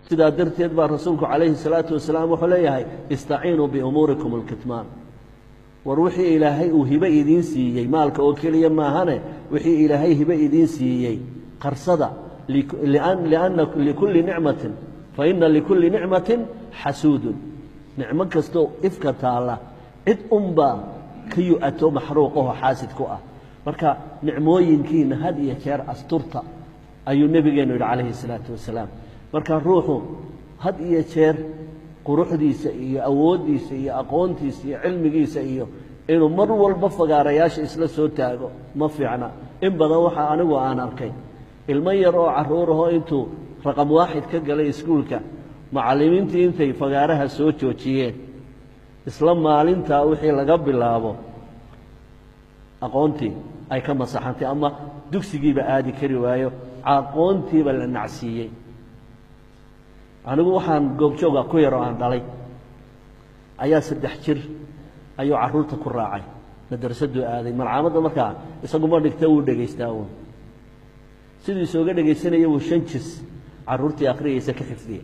sidaa darteed baa rasuulku calayhi salaatu wasalaam wuxuu leeyahay istaciinuu biumuurikum alkitmaan war wixii ilaahay uu hibe idiin siiyey maalka oo keliya maahane wixii ilaahay hibe idiin siiyey qarsada lianna likulli nicmatin fa inna likulli nicmatin xasuudun nicmo kastoo ifka taalla cid unbaa ka yu-ato maxruuqaho xaasid ku ah marka nicmooyinkiina had iyo jeer asturta ayuu nebigeennu yidhi calayhi salaatu wasalaam marka ruuxu had iyo jeer quruxdiisa iyo awooddiisa iyo aqoontiisa iyo cilmigiisa iyo inuu mar walba fagaarayaasha isla soo taago ma fiicna in badan waxaa anigu aan arkay ilmo yar oo carruurahoo intuu raqam waaxid ka galay iskuulka macallimiintii intay fagaaraha soo joojiyeen isla maalintaa wixii laga bilaabo aqoontii ay ka masaxantay ama dugsigiiba aadi kari waayo aqoontiiba la nacsiiyey anigu waxaan goobjooga ku yaroo aan dhalay ayaa saddex jir ayuu carruurta ku raacay madrasaduu aaday malcaamadda markaa isaguma dhigta wuu dhegaystaa uun siduu isooga dhegaysanaya wuu shan jis carruurtii akhriyaysa ka xifdiyey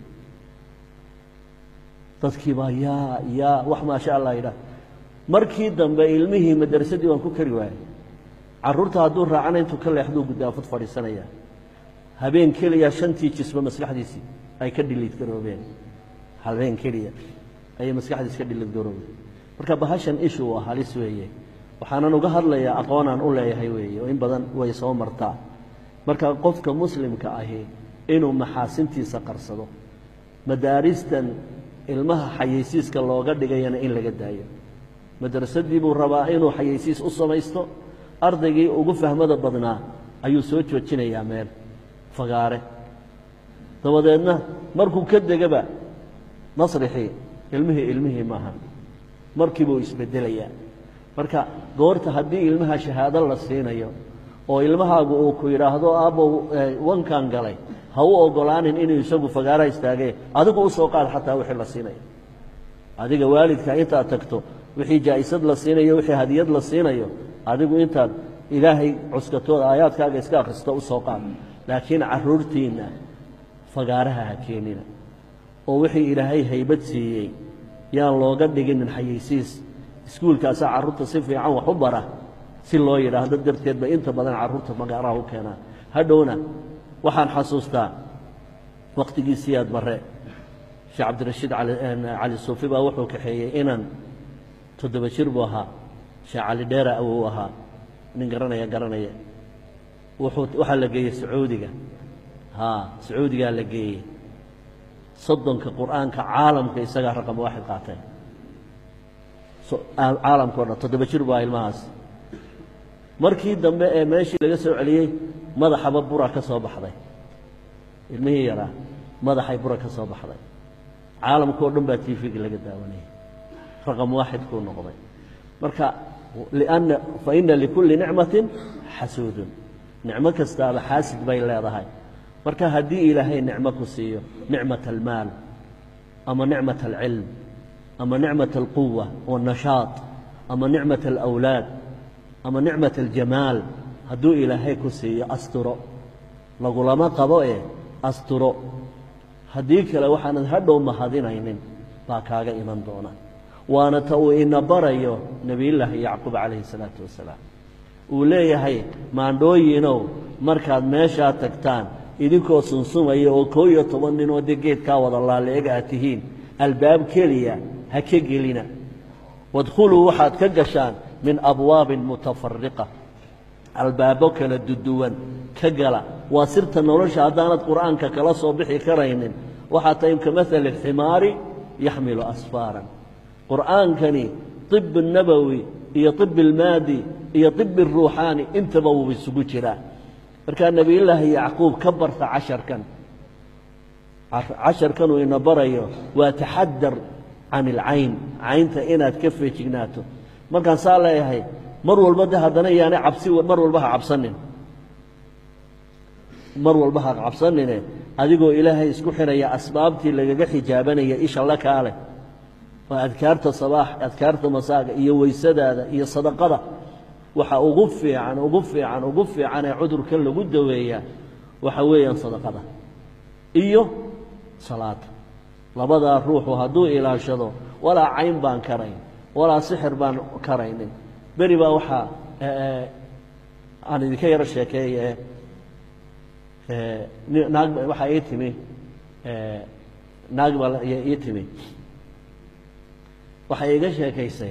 dadkii baa yaa yaa wax maasha allah yidhaah markii dambe ilmihii madrasadii waan ku kari waayey carruurta hadduu raacana intuu ka leexduu guddaafud fadhiisanaya habeen keliya shantii jisba maskaxdiisii ay ka dhiliid garoobeen habeen keliya ayay maskaxdiis ka dhiliid garoobeen marka bahashan ishu waa halis weeye waxaanan uga hadlayaa aqoonaan u leeyahay weeye oo in badan way soo martaa marka qofka muslimka ahi inuu maxaasintiisa qarsado madaaristan ilmaha xayeysiiska looga dhigayana in laga daayo madrasadii buu rabaa inuu xayeysiis u samaysto ardaygii ugu fahmada badnaa ayuu soo joojinayaa meel fagaare dabadeedna markuu ka degaba masrixii ilmihii ilmihii maaha markiibuu isbedelayaa marka goorta haddii ilmaha shahaado la siinayo oo ilmahaagu uu ku yidhaahdo aabbow wankan galay ha u ogolaanin inuu isagu fagaaraha istaagee adigu u soo qaad xataa wixii la siinayo adiga waalidka intaad tagto wixii jaa'isad la siinayo wixii hadiyad la siinayo adigu intaad ilaahay cuskatooda aayaadkaaga iska akhristo u soo qaad laakiin carruurtiinna fagaaraha ha keenina oo wixii ilaahay haybad siiyey yaan looga dhiginin xayeysiis iskuulkaasaa carruurta si fiican wax u bara si loo yidhaahdo darteed bay inta badan carruurta magaaraha u keenaan hadhowna waxaan xasuustaa wakhtigii siyaad barre sheekh cabdirashiid cali suufi baa wuxuu kaxeeyey inan toddoba jir buu ahaa sheekh cali dheera awou ahaa nin garanaya garanaya wuxuu waxaa la geeyey sacuudiga haa sacuudigaa la geeyey soddonka qur'aanka caalamka isagaa raqam waaxid qaatay caalamka o dhan toddoba jir baa ilmahaas markii dambe ee meeshii laga soo celiyey madaxaba bura ka soo baxday ilmihii yaraa madaxay bura ka soo baxday caalamkao dhan baa tvga laga daawanayay raqam waaxid kuu noqday marka lianna fa ina likulli nicmatin xasuudun nicmo kastaaba xaasid bay leedahay marka haddii ilaahay nicmo ku siiyo nicmat almaal ama nicmat alcilm ama nicmat alquwa waannashaad ama nicmat alawlaad ama nicmat aljamaal hadduu ilaahay ku siiyo asturo lagulama qabo ee asturo haddii kale waxaanad hadhow mahadinaynin baa kaaga iman doona waana ta uu ina barayo nebiyullaahi yacquub calayhi salaatu wasalaam uu leeyahay maandhooyinow markaad meeshaa tagtaan idinkoo sunsumaya oo koo iyo toban ninoo dee geedkaa wada laaleega aad tihiin albaab keliya ha ka gelina wadkhuluu waxaad ka gashaan min abwaabin mutafariqa albaabo kala duduwan ka gala waa sirta nolosha haddaanad qur'aanka kala soo bixi karaynin waxaa tahay ka maali ximaari yaxmilu asfaaran qur'aankani طib الnabowi iyo طib اlmaadi iyo طib الruuxaani intaba wuu isugu jiraa markaa nebiyullaahi yacquub ka barta casharkan casharkanuu ina barayo waa taxadar can ilcayn caynta inaad ka feejignaato markaan saa leeyahay mar walba de haddana yaana cabsi mar walba ha cabsanin mar walba ha cabsanine adigoo ilaahay isku xiraya asbaabtii lagaga xijaabanaya isha la kaale waa adkaarta sabaax adkaarta masaaga iyo weysadaada iyo sadaqada waxa ugu fiican ugu fiican ugu fiican ee cudurkan lagu daweeyaa waxa weeyaan sadaqada iyo salaada labadaa ruuxu hadduu ilaashado walaa cayn baan karayn walaa sixir baan karaynin beri baa waxaa aan idinka yaro sheekeeye naag waxaa ii timi naag baa ii timi waxay iga sheekaysay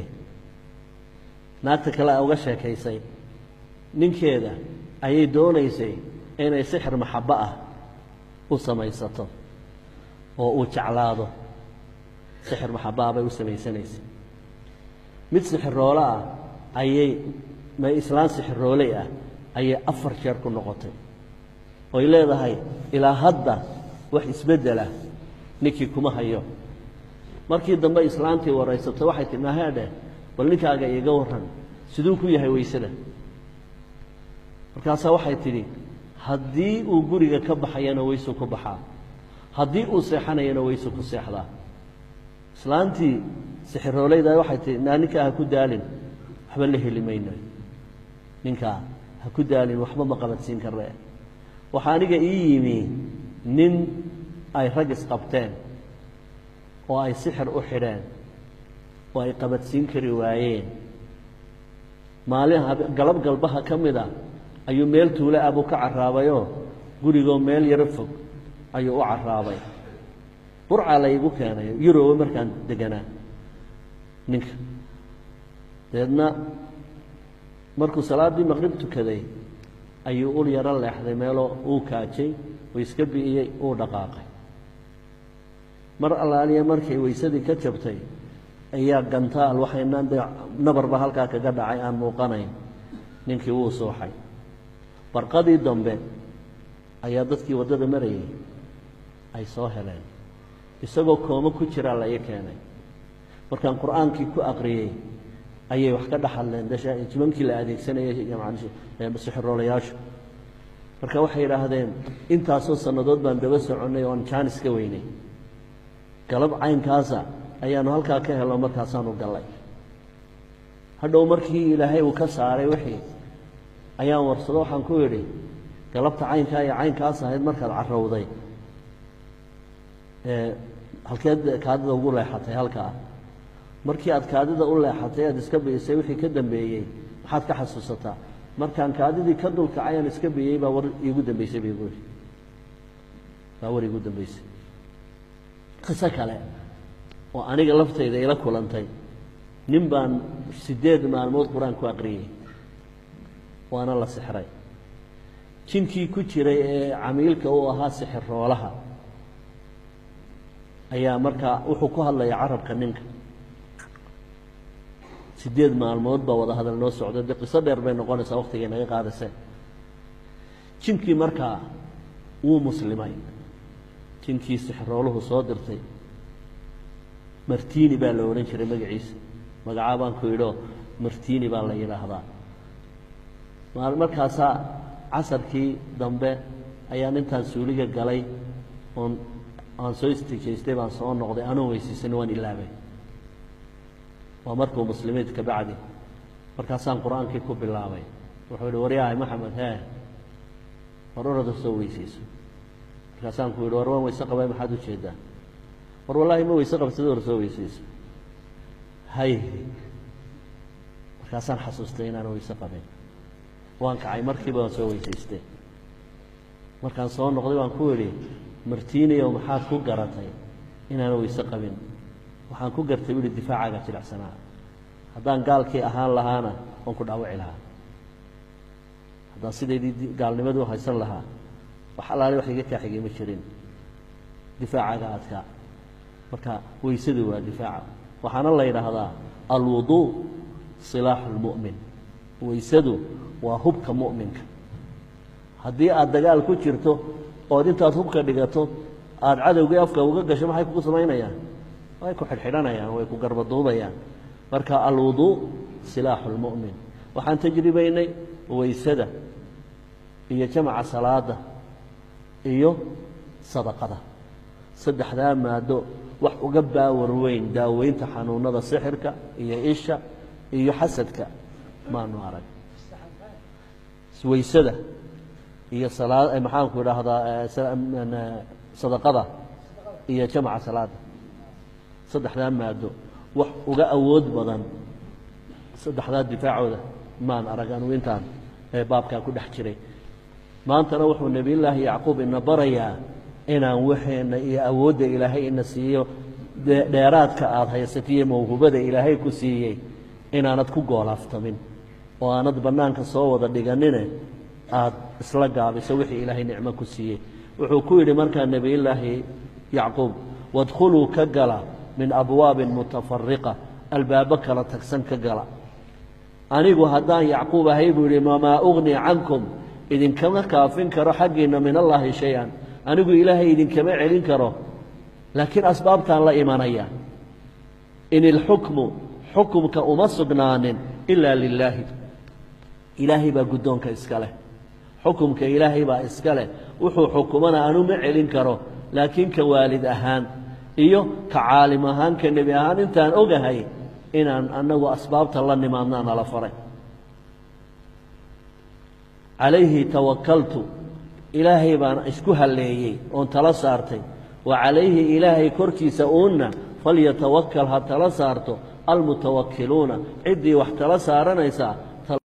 naagta kale a uga sheekaysay ninkeeda ayay doonaysay inay sixir maxabo ah u samaysato oo uu jeclaado sixir maxabo ah bay u samaysanaysay mid sixiroole ah ayay ma islaan sixirooley ah ayay afar jeer ku noqotay oy leedahay ilaa hadda wax isbeddelah ninkii kuma hayo markii dambe islaantii waraysato waxay tihi mahaadhe bal ninkaaga iiga warran siduu ku yahay weysada markaasaa waxay tidhi haddii uu guriga ka baxayana weysu ku baxaa haddii uu seexanayana weysu ku seexdaa islaantii sixiroolayda waxay tihi naa ninkaa ha ku daalin waxba la heli mayno ninkaa ha ku daalin waxba ma qabadsiin karre waxaa aniga ii yimi nin ay rag isqabteen oo ay sixir u xidheen oo ay qabadsiin kari waayeen maalin galab galbaha ka mid a ayuu meel tuule ah buu ka carraabayoo gurigoo meel yaro fog ayuu u carraabay burcaa laygu keenay yuroba markaan deganaa ninka dabeedna markuu salaaddii maqrib tukaday ayuu ul yaro leexday meeloo uu kaajay oo iska bi'iyey uu dhaqaaqay mar allaaliya markay weysadii ka jabtay ayaa gantaal waxaynaan dee nabarba halkaa kaga dhacay aan muuqanayn ninkii wuu suuxay barqadii dambe ayaa dadkii waddada marayay ay soo heleen isagoo koomo ku jiraa la ii keenay markaan qur'aankii ku aqriyey ayay wax ka dhexadleen jimankii la adeegsanayay sixiroolayaashu marka waxay yidhaahdeen intaasoo sannadood baan daba soconnay oo aan jaanis ka weynay galab caynkaasa ayaanu halkaa ka helno markaasaanu gallay hadhow markii ilaahay uu ka saaray wixii ayaan warsado waxaan ku yidhi galabta caynkaa iyo caynkaas ahayd markaad carrowday halkeed kaadida ugu leexatay halkaa markii aad kaadida u leexatay aad iska bi'isay wixii ka dambeeyey maxaad ka xasuusataa markaan kaadidii ka dulkacay aan iska biyey baa war iigu dambeysay bay buuri baa war iigu dambeysay qiso kale oo aniga laftayda ila kulantay nin baan siddeed maalmood qur-aan ku aqriyey waana la sixray jinkii ku jiray ee camiilka u ahaa sixiroolaha ayaa markaa wuxuu ku hadlaya carabka ninka siddeed maalmood baa wada hadal noo socda dee qiso dheer bay noqonaysaa waktigay naga qaadaseen jinkii markaa wuu muslimay jinkii sixirooluhu soo dirtay martini baa la odhan jiray magaciisa magacaa baan ku idhoo martini baa la yidhaahdaa markaasaa casarkii dambe ayaan intaan suuliga galay oon aan soo istijaystay baan soo noqday anoo weysiisan waan ilaabay waa markuu muslimiid ka bacdi markaasaan qur-aankii ku bilaabay wuxuu yihi waryahay maxamed hee war orada soo weysayso markaasaan ku yidhi war waan weyse qabay maxaad u jeedaa war wallaahi ma weyse qabsada hor soo weysayso hay markaasaan xasuustay inaan weyse qabin waan kacay markiiba waan soo weysaystay markaan soo noqday waan ku idhi martiiniyow maxaad ku garatay inaan weyse qabin waxaan ku gartay bu ihi difaacaaga jilicsanaa haddaan gaalkii ahaan lahaana waan ku dhaawaci lahaa haddaan sidaydii gaalnimadii u haysan lahaa wax allaale wax iga kaa xigay ma jirin difaacaaga adkaa marka weysadu waa difaaca waxaana la yidhaahdaa alwuduu silaaxu lmu'min weysadu waa hubka mu'minka haddii aad dagaal ku jirto ood intaad hubka dhigato aada cadowgii afka uga gasho maxay kugu samaynayaan way ku xidhxidhanayaan way ku garbaduubayaan marka alwuduu silaaxu lmu'min waxaan tajribaynay weysada iyo jamaca salaada iyo sadaqada saddexdaa maado wax uga baawar weyn daaweynta xanuunada sixirka iyo isha iyo xasadka maanu arag weysada iyo salaa maxaanku idhaahdaa sadaqada iyo jamca salaada saddexdaa maado wax uga awood badan saddexdaa difaacooda maan arag anugu intaan ee baabkaa ku dhex jiray maantana wuxuu nebiyullaahi yacquub ina barayaa inaan waxeenna iyo awoodda ilaahay ina siiyo dheeraadka aada haysatiyo mawhubada ilaahay ku siiyey inaanad ku goolaaftamin oo aanad bannaanka soo wada dhiganine aada isla gaabiso wixii ilaahay nicmo ku siiyey wuxuu ku yidhi markaa nebiyullaahi yacquub wadkhuluu ka gala min abwaabin mutafariqa albaabo kala tagsan ka gala anigu haddaan yacquub ahay buu yidhi mamaa ugni cankum idinkama kaafin karo xaggiinna min allaahi shay-an anigu ilaahay idinkama celin karo laakiin asbaabtaan la imanaya in ilxukmu xukumka uma sugnaanin ilaa lilaahi ilaahay baa guddoonka iska leh xukumka ilaahay baa iska leh wuxuu xukumana anu ma celin karo laakiin ka waalid ahaan iyo ka caalim ahaan ka nebi ahaan intaan ogahay inaan annagu asbaabta la nimaadnaa nala faray calayhi tawakaltu ilaahay baan isku halleeyey oon tala saartay wa calayhi ilaahay korkiisa uunna falyatawakal ha tala saarto almutawakkiluuna ciddii wax tala saaranaysaa